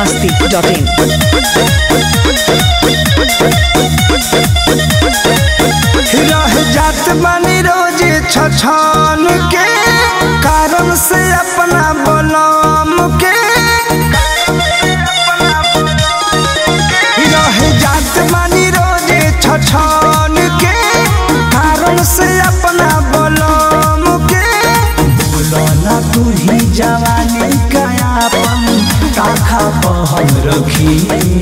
biharmasti.in रह जात बानी रोज छछन के कारण से अपना बलम के रह जात बानी रोज छछन के कारण से अपना बलम के बोलो ना तू ही जवानी कयापन ताखा पहन रखी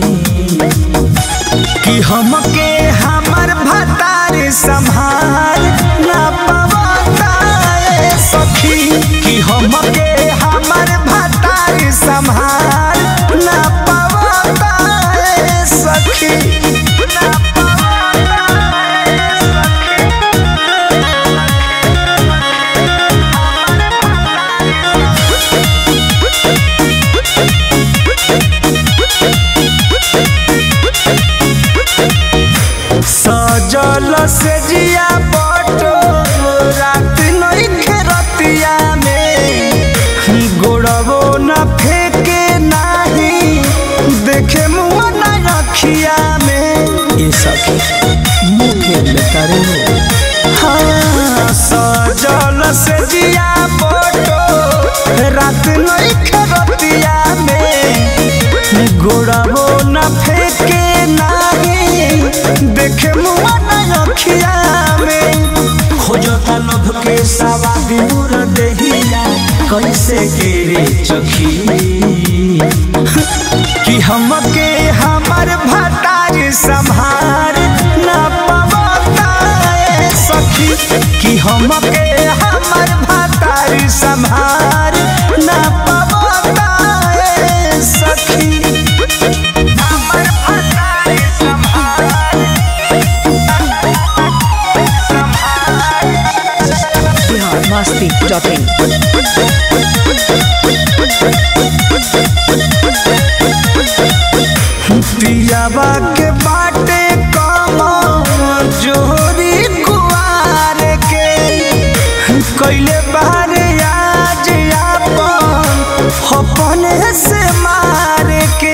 कि हमके हमर भतार संभाल ना पवता ए सखी कि हमके हमर भतार संभाल ना पवता ए सखी ना पवता ए सजल से जिया बटो रात नइखे रतिया में गोड़बो न फेके नाही देखे मुआ न रखिया में ये सखी मुखे लेता रे हाँ सजल से जिया बटो रात नइखे रतिया में गोड़बो न फेके नाही देखे मुआ न रखिया में खोजता लोभ के सवादी मुर देहिया कैसे गिरे चखी कि हमके हमर भतार संभार ना पवता ए सखी कि हमके हमर भतार संभार ना पवता ए सखी हमर भतार संभार biharmasti.in पियावा के बाटे कमा जोरी कुआर के कैले बारे आज आपन अपने से मार के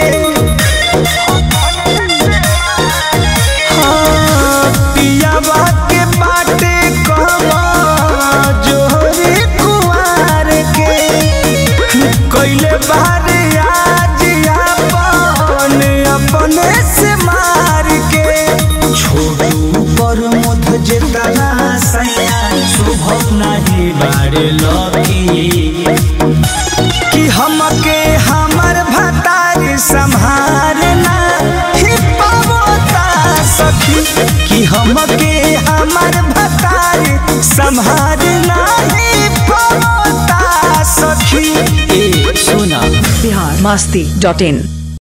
हाँ, पियावा के बाटे कमा जोरी कुआर के कैले बारे आज आपन अपने से मार के छोड़ू पर मुध जेतना सैया शुभ नहीं बारे लकी कि हमके हमर भतार संभारना ही पावता सखी कि हमके हमर भतार संभारना ही पावता सखी ए सुना biharmasti.in